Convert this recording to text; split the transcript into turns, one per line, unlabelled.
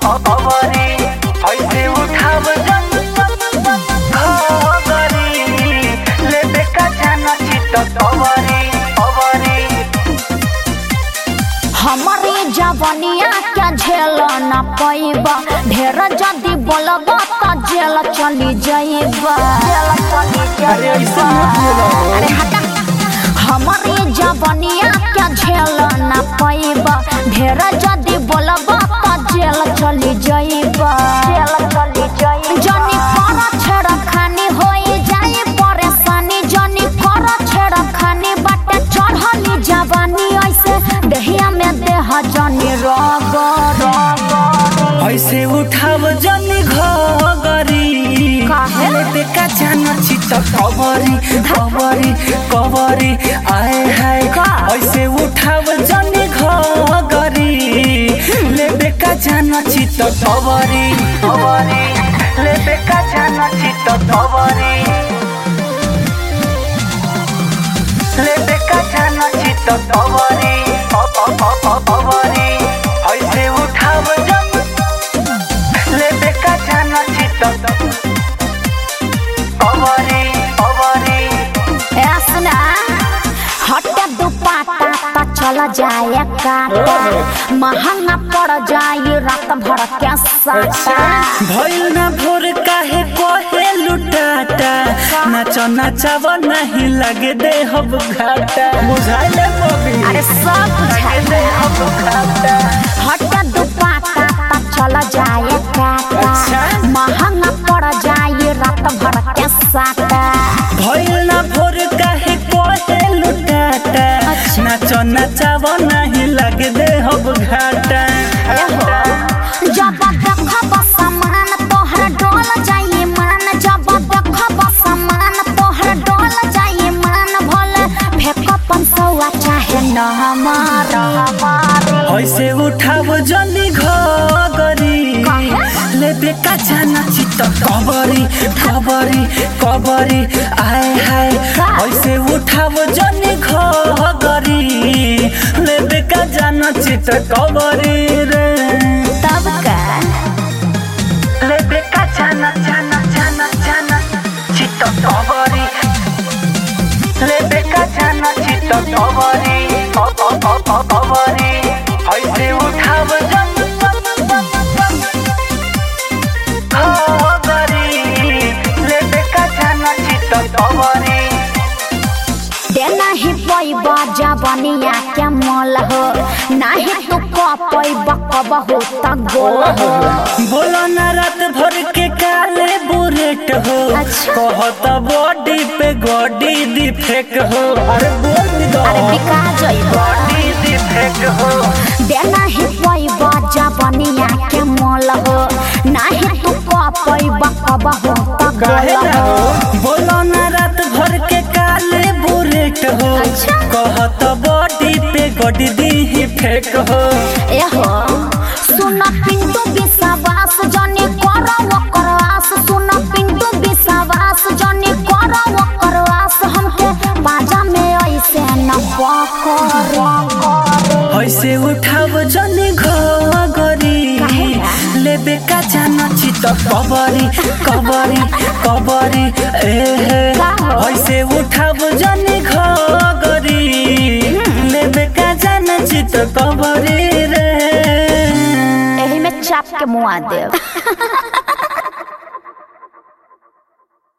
खबरी ऐसे उठाव जन खबरी लेबे का जाना चित खबरी खबरी
हमारी जवनिया क्या झेल न पैब ढेर जदी बोलब त जेल चली जाइब
अरे ऐसे मत बोलो।
अरे हटा हमारी जवनिया क्या झेल न पैब ढेर जदी बोलब त जेल चली जाइब जेल चली जाइब जनी कर छेड़ खानी होई जाई परेशानी जनी कर छेड़ खानी बाटे चढ़ली जवानी ऐसे देहिया में देह जनी रग रग
ऐसे उठाव जनी घगरी
काहे?
लेबे का जाना चित खबरी खबरी खबरी आए हाय
का?
ऐसे उठाव जनी घगरी लेबे का जाना चित खबरी खबरी लेबे का जाना चित खबरी लेबे का जाना चित खबरी खबरी ऐसे उठाव जन लेबे का जाना चित खबरी खबरी
ए सुना हटे दुपाटा त चल जाए काटा महंगा पड़ जाए रात भर के साटा
भइल न भोर काहे कोहे लुटाटा नाच नाचब नहीं लगे दे हब घाटा बुझाइले बबी
अरे सब
लगे दे हब घाटा
हटे दुपाटा त चल जाए काटा
अच्छा।
महंगा पड़ जाए रात भर के साटा
भइल न भोर काहे कोहे लुटाटा
अच्छा।
नाच नाचब नहीं लगे दे हब घाटा
जब देखब समान तोहर डोल जाइए मान जब देखब समान तोहर डोल जाइए मान भले फेंक पंसौआ चाहे न हमारा
ऐसे उठाव जनी घगरी
काहे?
लेबे का जाना चित कबरी कबरी कबरी आए हाय
का?
ऐसे उठाव जनी घगरी लेबे का जाना चित कबरी रे
तब का
लेबे का जाना जाना जाना जाना चित कबरी लेबे का जाना चित कबरी कबरी ऐसे उठाव जन खबरी लेबे का जाना चित कबरी
देना ही पैब जबनिया के मोल हो नाही तू पैब कब हो त गोल हो
बोलो न रात भर के काले बुलेट हो
अच्छा।
कहत बॉडी पे गॉडी दी फेक हो अरे बोल दी दो
अरे बिका जइब
बॉडी दी फेक हो
देना ही पैब जबनिया के मोल हो नाही तू पैब कब हो त
काहे
गोल
ना
हो
हो बोलो न रात भर के काले बुलेट हो
अच्छा।
कहत बॉडी पे गॉडी दी ही फेक हो
एहो सुन पिंटू विश्वास जनी कर ओकर आस सुन पिंटू विश्वास जनी कर ओकर आस हमके बाजा में ऐसे न पकर
ऐसे उठाव जनी घगरी
काहे?
लेबे का जाना चित कबरी कबरी कबरी ए हे
का हो?
ऐसे उठाव जनी घगरी लेबे का जाना चित कबरी रे
एही में चाप के मुआ देव